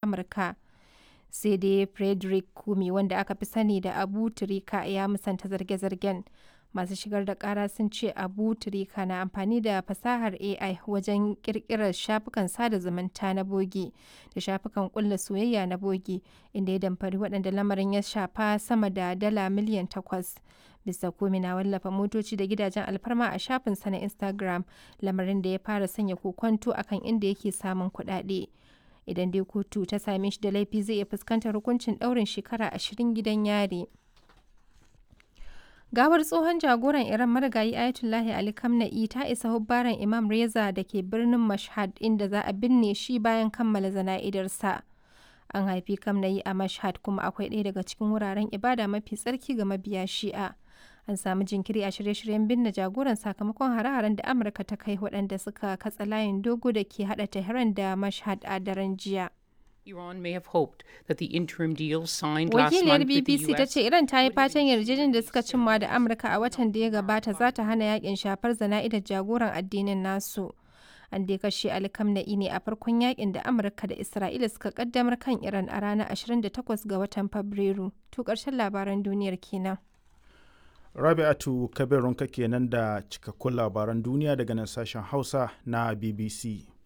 Amurka. Sai dai Frederick Kumi wanda aka fi sani da Abu Turika ya musanta zarge-zargen. Masu shigar da kara sun ce Abu Turika na amfani da fasahar AI wajen kirkirar shafukan sada zumunta na bogi da shafukan kulla soyayya na bogi inda ya damfari waɗanda lamarin ya shafa sama da dala miliyan takwas. Mr. Comey na wallafa motoci da gidajen alfarma a shafinsa na Instagram, lamarin da ya fara sanya kokwanto akan inda yake samun kuɗaɗe. Idan dai kotu ta same shi da laifi zai iya fuskantar hukuncin ɗaurin shekara ashirin gidan yari. Gawar tsohon jagoran Iran marigayi Ayatollahi Ali Khamenei ta isa hubbaran Imam Reza da ke birnin Mashhad inda za a binne shi bayan kammala zana'idarsa. An haifi Khamenei a Mashhad kuma akwai ɗaya daga cikin wuraren ibada mafi tsarki ga mabiya Shi'a. An samu jinkiri a shirye-shiryen binne jagoran sakamakon hare-haren da Amurka ta kai waɗanda suka katsa layin dogo da ke haɗa Tehran da Mashhad a daren jiya. Iran may have hoped that the interim deal signed last Wakiliyar month with the BBC ta US ce Iran ta yi fatan yarjejeniyar da suka cimma da Amurka a watan da ya gabata za ta hana yakin shafar zana'idar jagoran addinin nasu. An dai kashe Ali Khamenei ne a farkon yakin da Amurka da Isra'ila suka kaddamar kan Iran a ranar 28 ga watan Fabrairu. To ƙarshen labaran duniyar kenan. Rabi'atu Kabirunka kenan da cikakkun labaran duniya daga nan sashen Hausa na BBC.